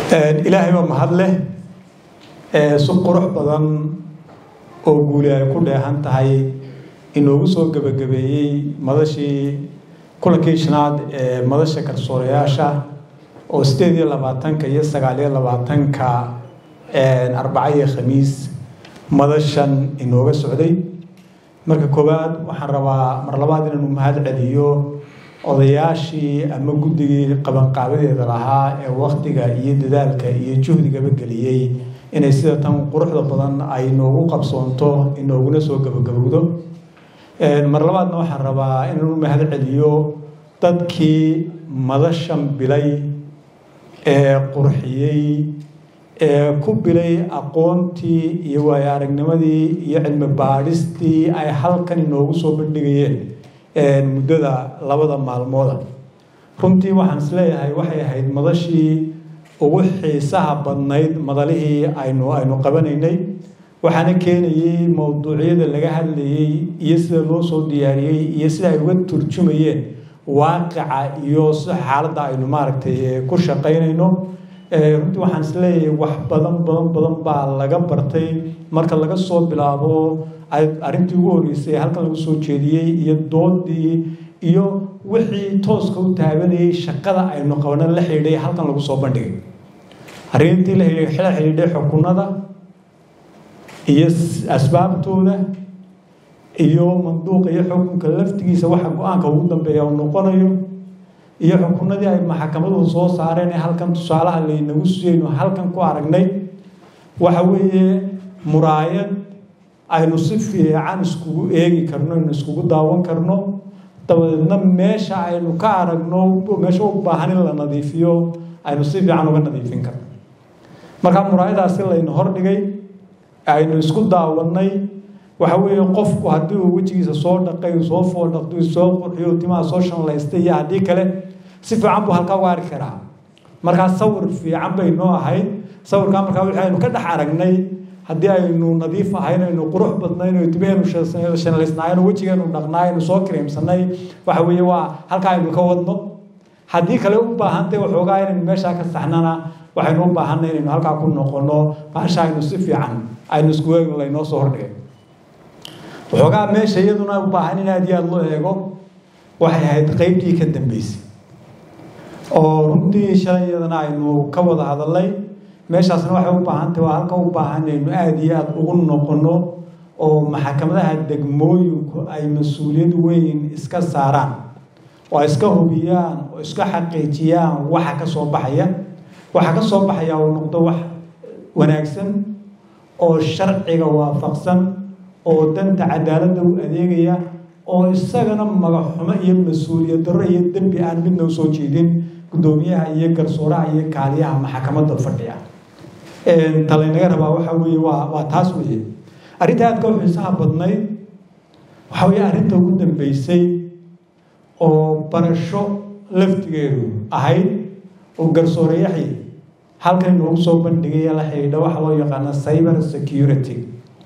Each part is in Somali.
ilaahay baa mahad leh si qurux badan oo guuli ay ku dheehan tahay inoogu soo gebagabeeyey madashii kulankii shanaad ee madasha garsoorayaasha oo sideed iyo labaatanka iyo sagaal iyo labaatanka arbaca iyo khamiis madashan inooga socday marka koowaad waxaan rabaa mar labaad inaanu mahad celiyo odayaashii ama guddigii qabanqaabadeeda lahaa ee waktiga iyo dadaalka iyo juhdigaba geliyey inay sida tan quruxda badan ay noogu qabsoonto inooguna soo gabagabowdo mar labaadna waxaan rabaa inaanu mahad celiyo dadkii madashan bilay ee qurxiyey ee ku bilay aqoontii iyo waayo aragnimadii iyo cilmi baadhistii ay halkan inoogu soo bandhigayeen muddada labada maalmooda runtii waxaan isleeyahay waxay ahayd madashii ugu xiisaha badnayd madalihii aynu aynu qabanaynay waxaana keenayey mowduucyada laga hadlayey iyo sida loo soo diyaariyey iyo sida ay uga turjumayeen waaqica iyo si xaaladda aynu maaragtay ku shaqaynayno runtii waxaan isleeyahay wax badan badan badan baa laga bartay marka laga soo bilaabo arrintii ugu horreysay halkan lagu soo jeediyey iyo doodii iyo wixii tooska u taabanayay shaqada aynu qabana la xidhiidhay halkan lagu soo bandhigay arrintii la xidhiidhay xukunada iyo asbaabtooda iyo manduuqa iyo xukunka laftigiisa waxa go-aanka ugu dambeeya uu noqonayo iyo xukunadii ay maxkamaduhu soo saareen ee halkan tusaalaha laynagu siiyeynu halkan ku aragnay waxa weeye muraayad aynu si fiican iskugu eegi karno aynu iskugu daawan karno dabadeedna meesha aynu ka aragno meesha u baahan in la nadiifiyo aynu si fiican uga nadiifin karno markaa muraayadaasi layna hordhigay aynu isku daawannay waxa weeye qofku haddii uu wejigiisa soo dhaqay soo foodhaqdo soo qurxiyo timaha soo shanlaystay iyo haddii kale si fiican buu halkaa u arki karaa markaa sawir fiican bay noo ahayd sawirkaa markaa wixii aynu ka dhex aragnay haddii aynu nadiif ahayn aynu qurux badnayn oo timaheenu shanlaysnaayeen oo wejigeenu dhaqnaay aynu soo kareemsanay waxa weeye waa halkaa aynu ka wadno haddii kale u baahantay waxoogaa inaynu meeshaa ka saxnana waxaynu u baahanay inaynu halkaa ku noqono baasha aynu si fiican aynu isku eegno laynoo soo hordhigay waxoogaa meesha iyaduna u baahan in aad iyo aada loo eego waxay ahayd qeybtii ka dambeysay oo runtii shalay iyadana aynu ka wada hadalnay meeshaasna waxay u baahantahy waa halka u baahan aynu aada iyo aada ugu noqono oo maxkamadaha degmooyinku ay mas-uuliyad weyn iska saaraan oo ay iska hubiyaan oo iska xaqiijiyaan waxa ka soo baxaya waxa ka soo baxaya uu noqdo wax wanaagsan oo sharciga waafaqsan oo danta cadaaladda u adeegaya oo isagana magaxxumo iyo mas-uuliyad darro iyo dembi aan midna u soo jeedin guddoomiyaha iyo garsooraha iyo kaaliyaha maxkamadda fadhiya talaynaga rabaa waxa weeye waa waa taas weeye arrinta aadka u xiisaha badnayd waxa weeye arrinta ugu dambeysay oo barasho laftigeedu ahayd oo garsoorayaxii halkan inoogu soo bandhigaya la xidhiidha waxa loo yaqaana cyber security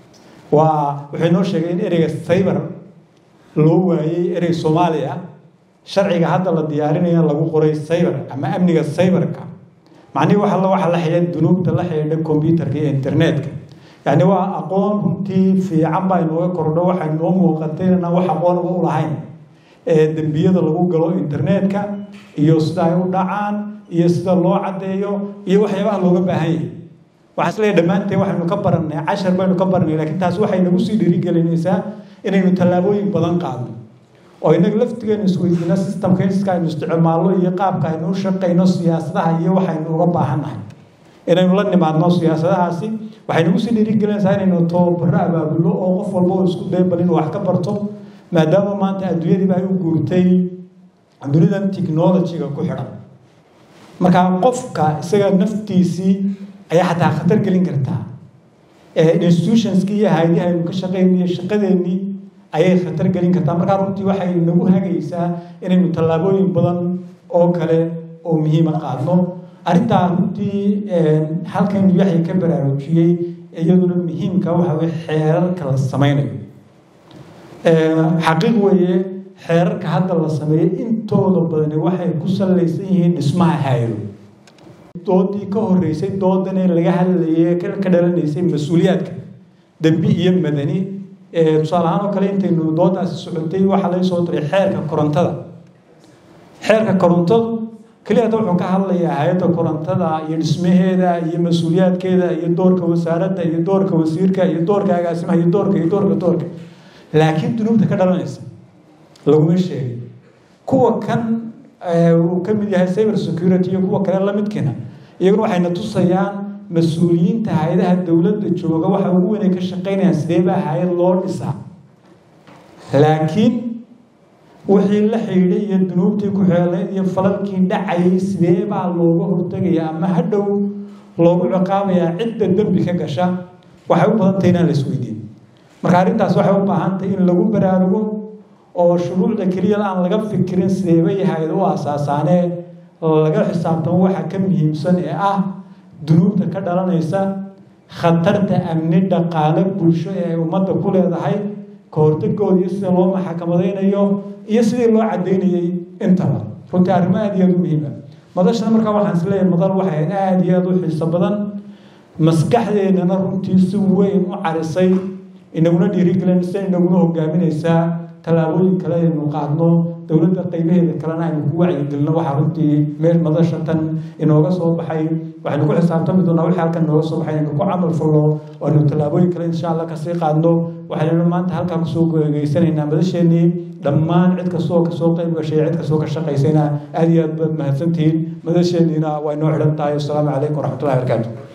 waa wuxuu noo sheegay in ereyga cyber loo waayey erey soomaaliya sharciga hadda la diyaarinaya lagu qoray cyber ama amniga cyberka macnihii waxa waxa la xidhiidha dunuubta la xidhiidha computerka iyo internetka yacni waa aqoon runtii fiican baa inooga kordho waxay noo muuqatay inaan wax aqoonaba u lahayn ee dembiyada lagu galo internetka iyo sida ay u dhacaan iyo sida loo caddeeyo iyo waxyaabaha looga baahan yahay waxaa isleeyahay dhammaanteen waxaynu ka barannay cashar baynu ka barannay laakiin taas waxay nagu sii dhiirigelinaysaa inaynu tallaabooyin badan qaadno oo inaga laftigeenu isweydiino systemka iska aynu isticmaalno iyo qaabka aynu u shaqayno siyaasadaha iyo waxaynu uga baahannahay inaynu la nimaadno siyaasadahaasi waxay nagu sii dhiirigelinaysaa inaynu tababaro abaabulno oo qof walba oo isku day bal inuu wax ka barto maadaama maanta adduunyadiiba ay u guurtay dunidan technology-ga ku xidhan markaa qofka isaga naftiisii ayaa xataa khatar gelin kartaa institutionskii iyo hay-adihi aynu ka shaqayniyo shaqadeennii ayay khatar gelin kartaa markaa runtii waxay nagu hagaysaa inaynu tallaabooyin badan oo kale oo muhiima qaadno arrintaa runtii halkan yaxya ka baraarujiyey iyaduna muhiimka waxa weye xeerarka la samaynayo xaqiiq weeye xeerarka hadda la sameeyey intooda badani waxay ku salaysan yihiin dhismaha hay-ado doodii ka horeysay doodane laga hadlayay ka dhalanaysay mas-uuliyaadka dembi iyo madani tusaale ahaan oo kale intaynu doodaasi socotay waxaa laga soo diray xeerka korontada xeerka korontadu keliyata wuxuu ka hadlayaa hay-adda korontada iyo dhismaheeda iyo mas-uuliyaadkeeda iyo doorka wasaaradda iyo doorka wasiirka iyo doorka agaasimaha iyo doorka iyo doorka doorka laakiin dunuubta ka dhalanaysa laguma sheegay kuwa kan uu ka mid yahay cyber security iyo kuwa kale lamidkiina iyaguna waxayna tusayaan mas-uuliyiinta hay-adaha dowladda jooga waxa ugu weyn ay ka shaqaynayaan sidee baa hay-ad loo dhisaa laakiin wixii la xidhiidhay iyo dunuubtii ku xeelayd iyo falalkii dhacayay sidee baa looga hortegaya ama hadhow loogu ciqaabayaa cidda dembi ka gasha waxay u badantahay inaan la isweydiin marka arrintaas waxay u baahan tahay in lagu baraarugo oo shuruucda keliya aan laga fikirin sideeba yahayd u asaasaanee laga xisaabtamo waxa ka muhiimsan ee ah dunuubta ka dhalanaysa khatarta amni dhaqaale bulsho ee ay ummadda ku leedahay ka hortagooda iyo sida loo maxakamadaynayo iyo sidii loo cadaynayay intaba runtii arrimo aada iyo aada u muhiima madashana markaa waxaan is leeyahay madal waxay ahayd aada iyo aada u xiiso badan maskaxdeennana runtii si weyn u carisay inaguna dhiirigelinaysa inaguna hogaaminaysaa tallaabooyin kale aynu qaadno dowladda qaybaheeda kalena aynu ku wacyigelino waxaa runtii meel madasha tan inooga soo baxay waxaynu ku xisaabtami doonaa wixii halkan inooga soo baxay inaynu ku camal falno oo aynu tallaabooyin kale insha allah kasii qaadno waxaynu maanta halkaa kusoo gegeysanaynaa madasheenii dhammaan cid kastoo kasoo qayb gashay cid kastoo ka shaqaysayna aada iyo aad baad mahadsantihiin madasheeniina waa inoo xidhan tahay wasalaamu calaykum waraxmatullahi barakaatu